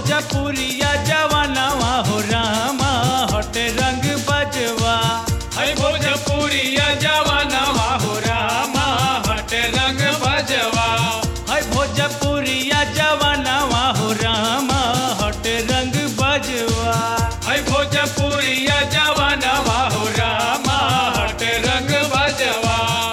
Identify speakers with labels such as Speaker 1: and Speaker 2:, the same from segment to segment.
Speaker 1: भोजपुरिया जवानवा हो रामा हट रंग बजवा
Speaker 2: है भोजपुरिया जवानवा हो रामा हट रंग बजवा
Speaker 1: है भोजपुरिया जवानवा हो रामा हट रंग बजवा
Speaker 2: है भोजपुरिया जवानवा हो रामा हट रंग बजवा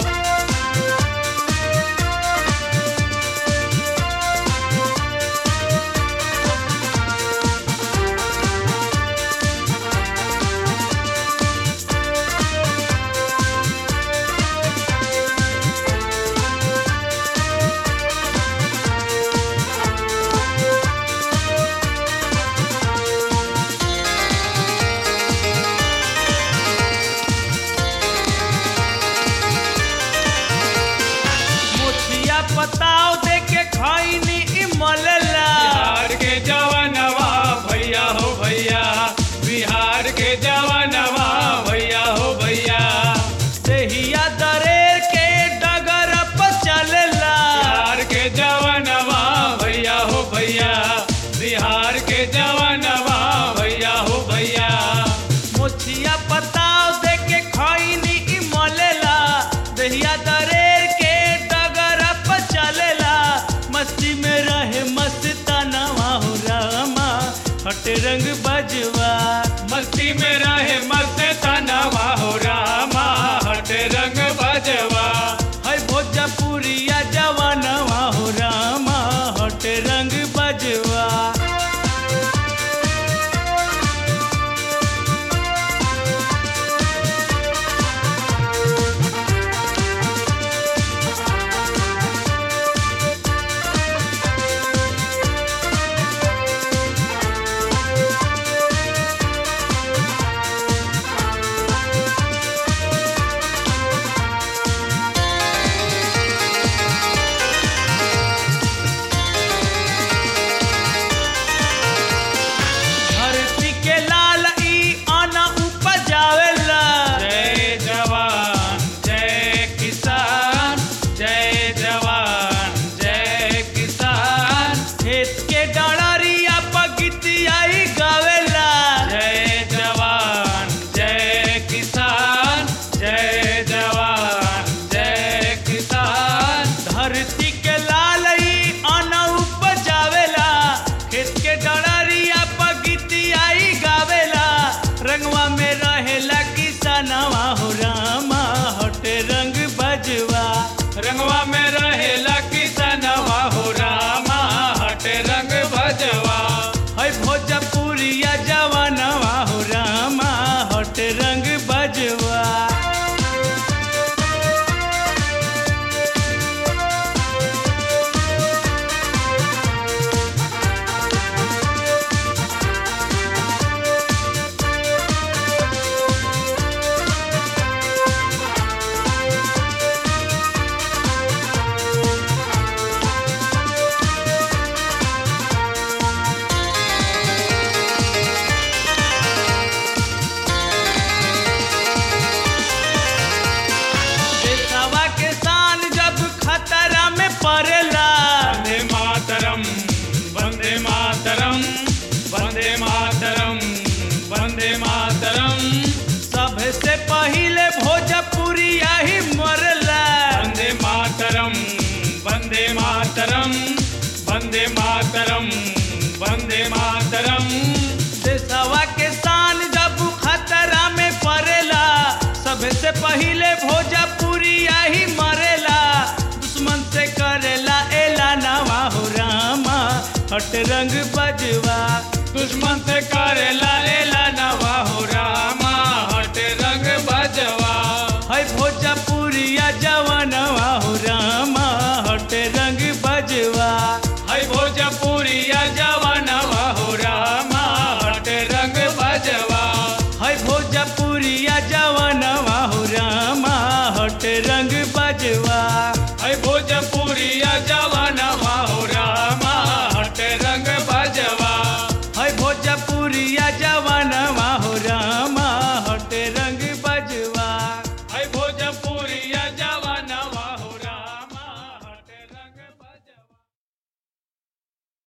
Speaker 1: मुछिया पताव दे के खैनी इमलला
Speaker 2: बिहार के जवानवा भैया हो भैया बिहार के जवानवा भैया हो भैया
Speaker 1: देहिया दरेर के डगर पर चलला
Speaker 2: बिहार के जवानवा भैया हो भैया बिहार के जवानवा भैया हो भैया
Speaker 1: मुछिया पताव दे के खैनी इमलला देहिया दरेर के डगर पर चलला मस्ती में रहे मस्तानवा हो रामा हट रंग बजवा
Speaker 2: मस्ती में रहे मस्त तनवा हो रामा हट रंग बजवा
Speaker 1: है भोजपुरिया जवानवा हो रामा हट रंग बजवा धरती के लाल ई आना उपजावेला
Speaker 2: जय जवान जय किसान जय जवान जय किसान
Speaker 1: खेत के डड़रिया पगितियाई गावेला
Speaker 2: जय जवान जय किसान जय जवान जय किसान
Speaker 1: धरती के लाल ई आना उपजावेला खेत के डड़रिया पगितियाई गावेला रंगवा में रहेला किसनवा हो रामा हट रंग बजवा
Speaker 2: रंगवा में रहेला किसनवा हो रामा हट रंग बजवा
Speaker 1: है भोजपुरिया जवानवा हो रामा हट रंग बजवा देशवा के शान जब खतरा में पड़ेला
Speaker 2: वंदे मातरम वंदे मातरम वंदे मातरम वंदे मातरम
Speaker 1: सबसे पहिले भोजपुरिया ही मरला
Speaker 2: वंदे मातरम वंदे मातरम वंदे मातरम वंदे मातरम
Speaker 1: देशवा के शान जब खतरा में पड़ेला सबसे पहिले भोजपुरिया ही मरेला दुश्मन से करेला एला नवा हो रामा हट रंग बजवा
Speaker 2: दुश्मन से करेला एला नवा हो रामा हट रंग बजवा
Speaker 1: है भोजपुरिया जवानवा हो रामा हट रंग बजवा
Speaker 2: है भोजपुरिया जवानवा हो रामा हट रंग बजवा
Speaker 1: है भोजपुरिया जवानवा हो रामा